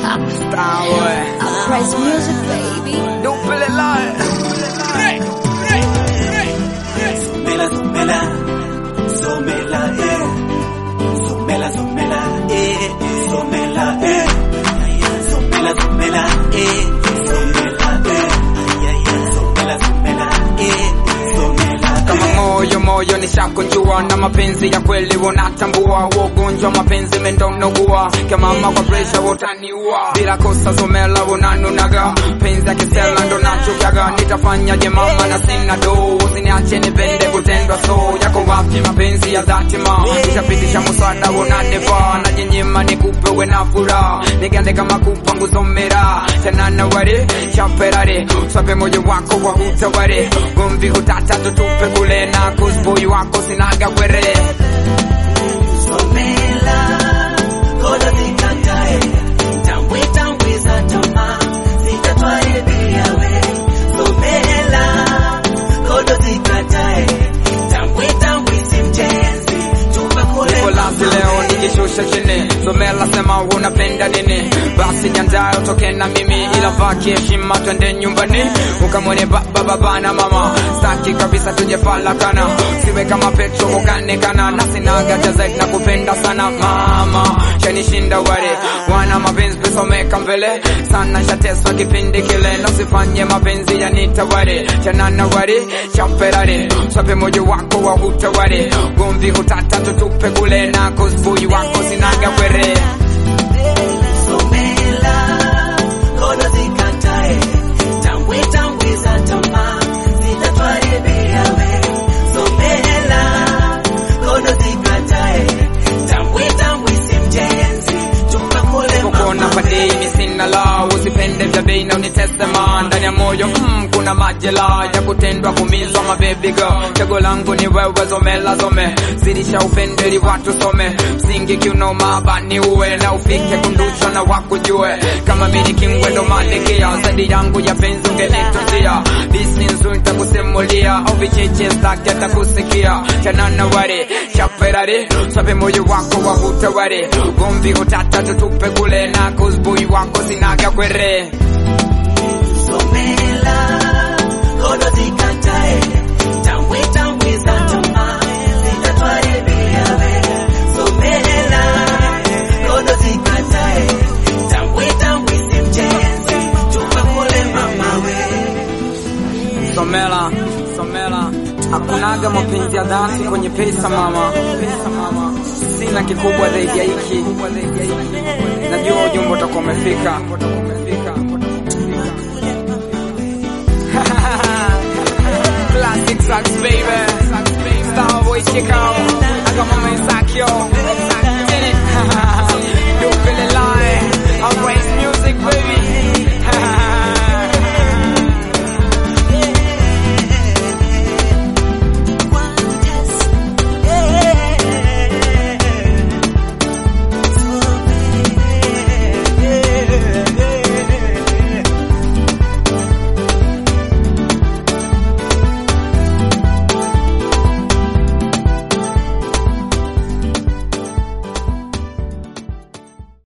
Price music, baby. Don't feel it live. Somela, somela, somela, eh. Somela, somela, eh. Somela, eh. Somela, somela, eh. Somela, eh. Somela, somela, eh. Somela, Kama moyo moyo nishakunjua na mapenzi ya kweli unatambua ugonjwa mapenzi mendonogua kemama kwa presha utaniua bila kosa somela unanunaga penzi ya kisela ndo nachukiaga nitafanyaje mama na sina do usiniache nipende kutendwa so yako wapi mapenzi ya dhati ma nishapitisha muswada unaneva na jinyima nikupe we na furaha nigande kama kupa nguzomera tena na ware chaperare swape moyo wako wa hutaware gomvi hutata tutupe kule na kusboy wako sinaga kwere somela, koda zikatae. Tambwe, tambwe za tamaa, zitatwaribia we. Somela, koda zikatae. Tambwe, tambwe si mjenzi, chumba kule Niko lazi leo nijishusha chini somela sema unapenda nini basi jandaye utoke na mimi ila vaki heshima twende nyumbani ukamwone baba baba na mama staki kabisa tujefalakana siwe kama petro ukanekana na sinaga cha zaidi na kupenda sana mama shanishinda ware wana mapenzi pesomeka mbele sana shateswa kipindi kile nosifanye mapenzi yanitaware chanana ware chaperare swape moyo wako wa hutaware gomvi hutata tutupe kule na kusbui wako sinaga kwere Somela, koda zikatae. Tambwe, tambwe za tamaa, zitatwaribia we. Somela, koda zikatae. Tambwe, tambwe si mjenzi, chumba kule kukona padini sina la usipende vya bei na unitesema ndani ya moyo mm, kuna majela ya kutendwa kumizwa mabebi girl chago langu ni wewe zomela zome zidisha upendeli watu some msingi kiunoma bani uwe na ufike kunduchwa na wakujue kama mini kingwendo malikia zaidi yangu ya penzi ungenitunzia disi nzuri takusimulia au vicheche staki atakusikia chanana ware chaperare swape moyo wako wa hutaware gomvi hutata tutupe kule na kusbui wako sinaga kwere Somela, koda zikatae. Tambwe, tambwe za tamaa, zitatwaribia we. Somela, koda zikatae. Tambwe, tambwe si mjenzi, chumba kule mama we. somela somela hakunaga mapenzi ya dhati kwenye pesa mama sina kikubwa zaidi ya hiki najua ujumbe utakuwa umefika Classic Sax baby Starboy Chicago I got my man Sakyo